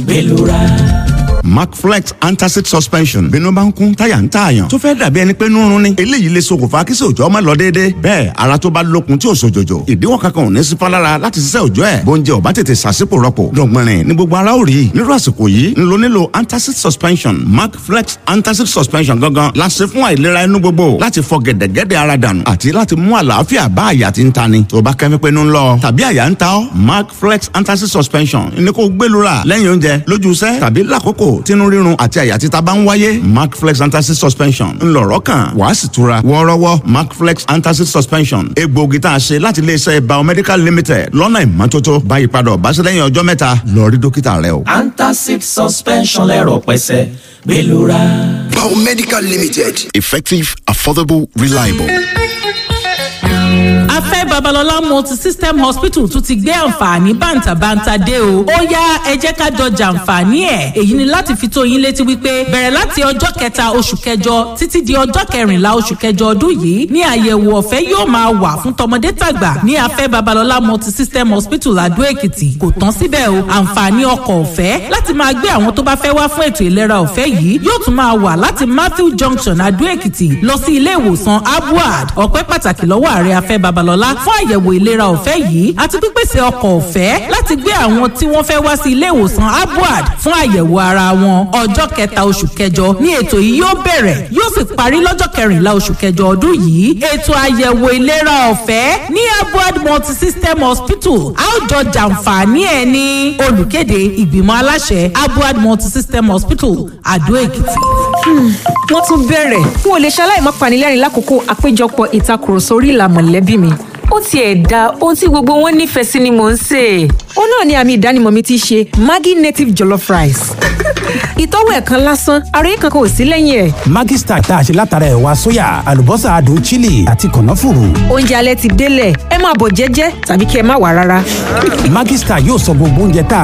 Bellura. Macflex antacid suspension bínú bá ń kún táyà ń tààyàn tó fẹ́ dàbí ẹni pé nírun ni eléyìí lè ṣokùnfà kí sòjọ́ má lọ déédéé bẹ́ẹ̀ ara tó bá lókun tí ò sòjòjò ìdíwọ́ kankan ò ní sí fálára láti ṣiṣẹ́ òjọ́ ẹ̀ bóúnjẹ ò bá tètè ṣàṣìpò rọpò dọ̀gbìnrin ní gbogbo ara ò rí nírú àsìkò yìí ń lo nílò antacid suspension Macflex antacid suspension gangan la ṣe fún àìlera inú gbogbo láti fọ gẹ̀dẹ̀gẹ̀dẹ̀ ara dànù àti láti mú àlàáfíà bá àyà tí ń ta ni tó bá kẹ́mi pé ń lọ tàbí àyà ń ta ọ́ Macflex antacid suspension ní kó gbẹlura lẹ́yìn oúnjẹ lójú iṣẹ́ tàbí lákòókò tínú rírun àti àyà títa bá ń wáyé macflex antacid suspension ńlọrọ kan wàá sì tura wọ́ọ́rọ́wọ́ macflex antacid suspension egbòogi tá a ṣe láti iléeṣẹ́ biomedical limited lọ́nà ìmọ́tótó báyìí padà ọ̀báṣẹ́ lẹ́yìn ọjọ́ mẹ́ta lọ rí dókítà rẹ o. Antacid suspension lẹ́rọ̀ pẹ́sẹ́ Bellura. Biomedical Limited. Effective, affordable, reliable. afẹ́ babalọ́lá multi-system hospital tún ti gbé àǹfààní bàǹtàbàǹtà dé o ó yá ẹ jẹ́ ká jọ jàǹfààní ẹ̀ èyí ni láti fi tó yín létí wípé bẹ̀rẹ̀ láti ọjọ́ kẹta oṣù kẹjọ títí di ọjọ́ kẹrìnlá oṣù kẹjọ ọdún yìí ní àyẹ̀wò ọ̀fẹ́ yóò máa wà fún tọmọdé tàgbà ní afẹ́ babalọ́lá multi-system hospital adó èkìtì kò tán síbẹ̀ o àǹfààní ọkọ̀ ọ̀fẹ́ láti máa gbé àwọn tó bá fẹ́ wá fún ètò ìlera ọ̀fẹ́ yìí yóò tún máa wà láti matthew junction adó èkìtì lọ sí ilé ìwòsàn abuad ọpẹ́ pàtàkì lọ́wọ́ ààrẹ afẹ́ babalọ́lá fún àyẹ̀wò ìlera ọ̀fẹ́ yìí àti pípèsè ọkọ̀ ọ̀fẹ́ láti gbé àwọn tí wọ́n fẹ́ wá sí ilé ìwòsàn abuad fún àyẹ̀wò ara wọn ọjọ́ kẹta oṣù kẹjọ ní ètò yìí yóò bẹ̀rẹ̀ yóò sì parí lọ́jọ́ kẹrìnlá oṣù kẹjọ ọdún yìí ètò àyẹ̀wò ìlera ọ̀fẹ́ ní abuad multisystem hospital àwùjọ jàǹfààní ẹ̀ ní olùkéde ìgbìmọ̀ aláṣẹ abuad multisystem hospital àdó èkìtì. wọ́n tún bẹ̀rẹ̀ n ò lè ṣaláì má panilẹ́rìn lákòókò àpéjọpọ̀ ìtakùrọ̀sọ orí ìlà mọ̀lẹ́bí mi ó tiẹ̀ da ohun tí gbogbo wọn nífẹ̀ẹ́ sí ni mò ń sè é. ó náà ni àmì ìdánimọ̀ mi ti ṣe maggi native jollof rice. ìtọ́wò ẹ̀ kan lásán ara yìí kankan ò sí lẹ́yìn ẹ̀. Maggi Star tá a ṣe látara ẹ̀wà sóyà àlùbọ́sà adùn chili àti kànáfùrù. oúnjẹ alẹ́ ti délẹ̀ ẹ máa bọ̀ jẹ́jẹ́ tàbí kí ẹ má wà rárá. Maggi Star yóò sọ gbogbo oúnjẹ tá a